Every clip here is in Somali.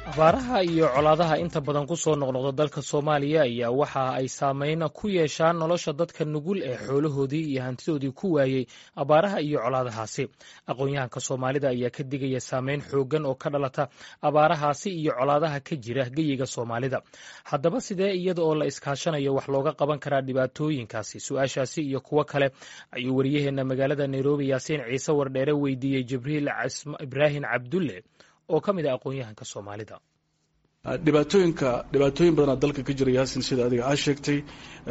abaaraha iyo colaadaha inta badan ku soo noqnoqda dalka soomaaliya ayaa waxa ay saameyn ku yeeshaan nolosha dadka nugul ee xoolahoodii iyo hantidoodii ku waayey abaaraha iyo colaadahaasi aqoon-yahanka soomaalida ayaa ka digaya saameyn xooggan oo ka dhalata abaarahaasi iyo colaadaha ka jira geyiga soomaalida haddaba sidee iyada oo la iskaashanayo wax looga qaban karaa dhibaatooyinkaasi su-aashaasi iyo kuwo kale ayuu wariyaheenna magaalada nairobi yaasiin ciise wardheere weydiiyey jibriil ibraahim cabdulle oo ka mid ah aqoon-yahanka soomaalida dhibaatooyinka dhibaatooyin badanaa dalka ka jira yaasin sida adiga aa sheegtay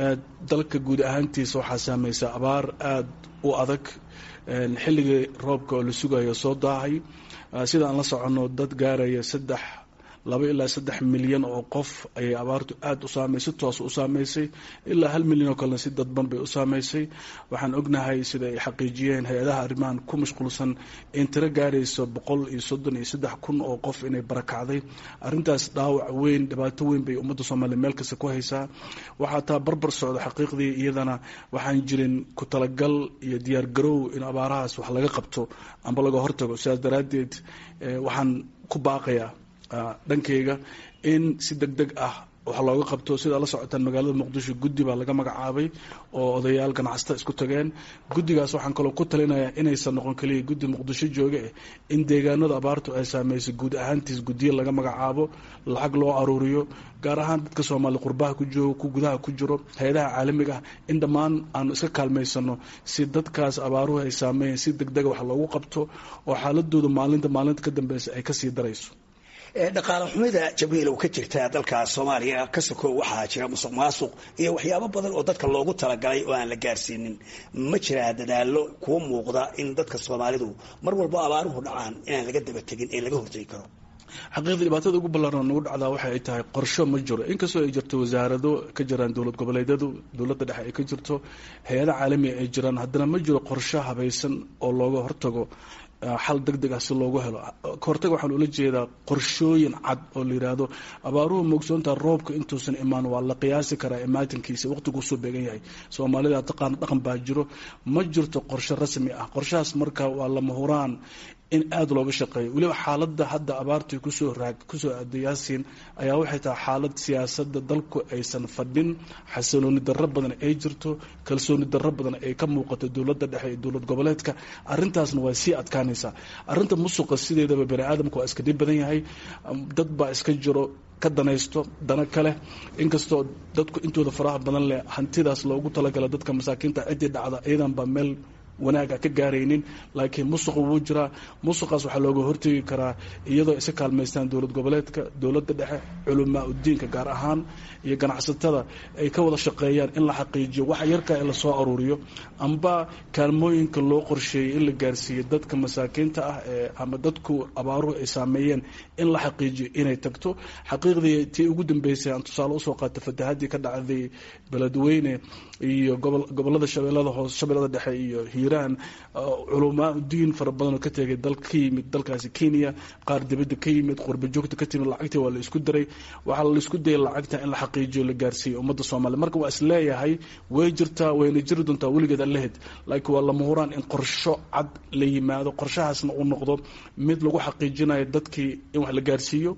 dalka guud ahaantiisa waxaa saamaysa abaar aada u adag xilligii roobka oo la sugayo soo daahay sida aan la soconno dad gaaraya saddex laba ilaa saddex milyan oo qof ayay abaartu aada u saamay si toos u saamaysay ilaa hal milyan oo kalena si dadban bay u saamaysay waxaan ognahay sida ay xaqiijiyeen hay-adaha arrimahan ku mashquulsan in tiro gaarayso boqol iyo soddon iyo saddex kun oo qof inay barakacday arrintaas dhaawac weyn dhibaato weyn bay ummadda soomaaliya meel kasta ku haysaa waxaa taa barbar socda xaqiiqdii iyadana waxaan jirin ku talagal iyo diyaar garow in abaarahaas wax laga qabto amba laga hortago sidaas daraaddeed waxaan ku baaqayaa dhankayga in si deg deg ah wax looga qabto sidaa la socotaan magaalada muqdisho guddi baa laga magacaabay oo odayaal ganacsata isku tageen guddigaas waxaan kaloo ku talinayaa inaysan noqon keliya guddi muqdisho jooga eh in deegaanada abaartu ay saameysay guud ahaantiis guddiya laga magacaabo lacag loo aruuriyo gaar ahaan dadka soomaali qurbaha ku joogo ku gudaha ku jiro hay-adaha caalamiga ah in dhammaan aanu iska kaalmaysano si dadkaas abaaruhu ay saameeyeen si deg dega wax loogu qabto oo xaaladooda maalinta maalinta ka dambeysa ay kasii darayso dhaqaale xumida jabriil ka jirta dalka soomaaliya ka sokow waxaa jira musuq maasuq iyo waxyaabo badan oo dadka loogu talagalay oo aan la gaarsiinin ma jiraa dadaalo kuwa muuqda in dadka soomaalidu mar walbo abaaruhu dhacaan inaan laga daba tegin ee laga hortegi karo xaqiiqda dhibaatada ugu ballaaran nagu dhacdaa waxa ay tahay qorsho ma jiro inkastoo ay jirto wasaarado ka jiraan dowlad goboleedyadu dowladda dhexe ay ka jirto hay-ada caalamiga ay jiraan haddana ma jiro qorsho habaysan oo looga hortago xal deg deg ah si loogu helo kahortaga waxaan ula jeedaa qorshooyin cad oo la yidhaahdo abaaruhu moogsoontaa roobka intuusan imaan waa la qiyaasi karaa imaatinkiisa waqtiguusoo beegan yahay soomaalida taqaana dhaqan baa jiro ma jirto qorsho rasmi ah qorshahaas marka waa lama huraan in aada looga shaqeeyo weliba xaaladda hadda abaartii kusoo raag kusoo aaday yaasiin ayaa waxay tahay xaalad siyaasadda dalku aysan fadhin xasilooni darro badan ay jirto kalsooni darro badan ay ka muuqato dowladda dhexe iyo dowlad goboleedka arrintaasna waa sii adkaanaysaa arrinta musuqa sideedaba bani aadamka waa iska dhib badan yahay dad baa iska jiro ka danaysto dana kale inkastoo dadku intooda faraha badan leh hantidaas loogu talagala dadka masaakiinta ciddii dhacda iyadan baa meel wanaaga ka gaaraynin laakiin musuqa wuu jiraa musuqaas waxaa looga hortegi karaa iyadoo isa kaalmaystaan dowlad goboleedka dowladda dhexe culamaa udiinka gaar ahaan iyo ganacsatada ay ka wada shaqeeyaan in la xaqiijiyo waxa yarkaa in lasoo aruuriyo amba kaalmooyinka loo qorsheeyay in la gaarsiiyo dadka masaakiinta ah ee ama dadku abaaruhu ay saameeyeen in la xaqiijiyo inay tagto xaqiiqdii tii ugu dambeysay aan tusaale usoo qaata fatahaddii ka dhacday beledweyne iyo gobolada shabeellada hoose shabeellada dhexe iyo hiiraan culamaa diin fara badan oo ka tegay dal ka yimid dalkaasi kenya qaar dibadda ka yimid qurba joogta ka timid lacagtii waa la isku daray waxaa la isku dayay lacagta in la xaqiijiyo la gaarsiiyo ummadda soomaaliya marka waa is leeyahay way jirtaa wayna jiri doontaa weligeed allahed laakiin waa lama huraan in qorsho cad la yimaado qorshahaasna uu noqdo mid lagu xaqiijinayo dadkii in wax la gaarsiiyo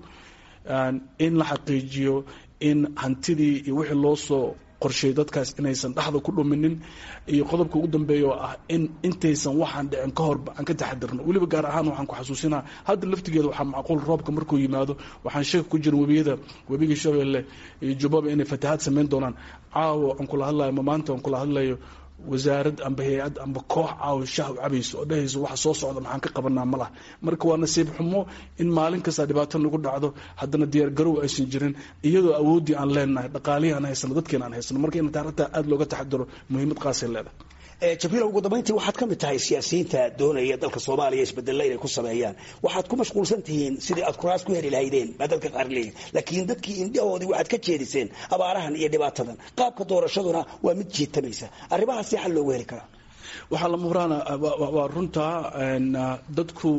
in la xaqiijiyo in hantidii iyo wixii loo soo qorsheey dadkaas inaysan dhexda ku dhuminin iyo qodobka ugu dambeeya oo ah in intaysan waxaan dhicin ka horba aan ka taxadirno weliba gaar ahaan waxaan ku xasuusinaa hadda laftigeeda waxaa macquul roobka markuu yimaado waxaan sheeka ku jirin webiyada webiga shabeelle iyo jubbaba inay fatahaad samayn doonaan caawo aan kula hadlayo ma maanta aan kula hadlayo wasaarad amba hay-ad amba koox caawa shah u cabayso oo dhehayso waxa soo socda maxaan ka qabanaa ma lah marka waa nasiib xumo in maalin kasta dhibaato nagu dhacdo haddana diyaar garow aysan jirin iyadoo awooddii aan leenahay dhaqaalihii aan haysano dadkeena aan haysano marka in taarikhta aada looga taxadiro muhiimad qaasay leedahay jabriil ugu dambayntii waxaad ka mid tahay siyaasiyiinta doonaya dalka soomaaliya isbedella inay ku sameeyaan waxaad ku mashquulsan tihiin sidii aad kuraas ku heli lahaydeen baa dadka qaar leeyihin laakiin dadkii indhahoodii waxaad ka jeediseen abaarahan iyo dhibaatadan qaabka doorashaduna waa mid jiitamaysa arrimahaas si xal loogu heli karaa waxaa lama huraana waa runtaa dadku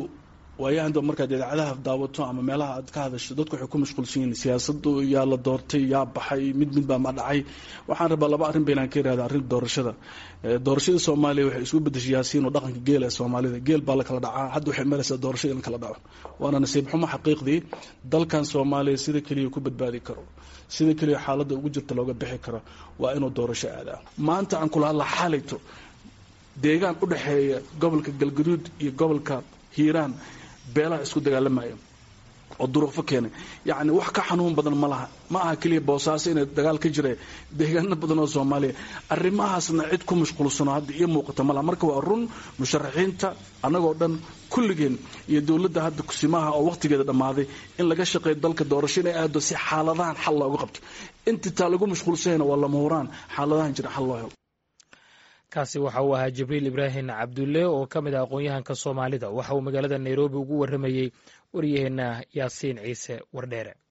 waayahan daba markaad idaacadaha daawato ama meelaha aad ka hadasho dadku waxay ku mashquulsan yihiin siyaasadu yaa la doortay yaa baxay mid mid baa ma dhacay waxaan rabaa laba arrin baynaan ka irahda arrin doorashada doorashada soomaaliya waxay isugu bedeshay yaasiin oo dhaqanka geela ee soomaalida geel baa la kala dhacaa hadda waxay maraysaa doorashada in la kala dhaco waana nasiib xumo xaqiiqdii dalkan soomaaliya sida keliya ku badbaadi karo sida keliya xaaladda ugu jirta looga bixi karo waa inuu doorasho aadaa maanta aan kula hadla xalayto deegaan u dhexeeya gobolka galgaduud iyo gobolka hiiraan beelaha isku dagaalamaya oo duruufo keenay yacni wax ka xanuun badan ma laha ma aha keliya boosaaso inay dagaal ka jira deegaano badan oo soomaaliya arrimahaasna cid ku mashquulsano hadda iyo muuqata ma laha marka waa run musharaxiinta annagoo dhan kulligeen iyo dowladda hadda kusimaha oo wakhtigeeda dhammaaday in laga shaqeeyo dalka doorasho inay aado si xaaladahan xal looga qabto intii taa lagu mashquulsanyana waa lama huraan xaaladahan jira xal loo helo kaasi waxa uu ahaa jibriil ibraahim cabdulle oo ka mid ah aqoon-yahanka soomaalida waxa uu magaalada nairobi ugu warramayey waryaheenna yaasiin ciise wardheere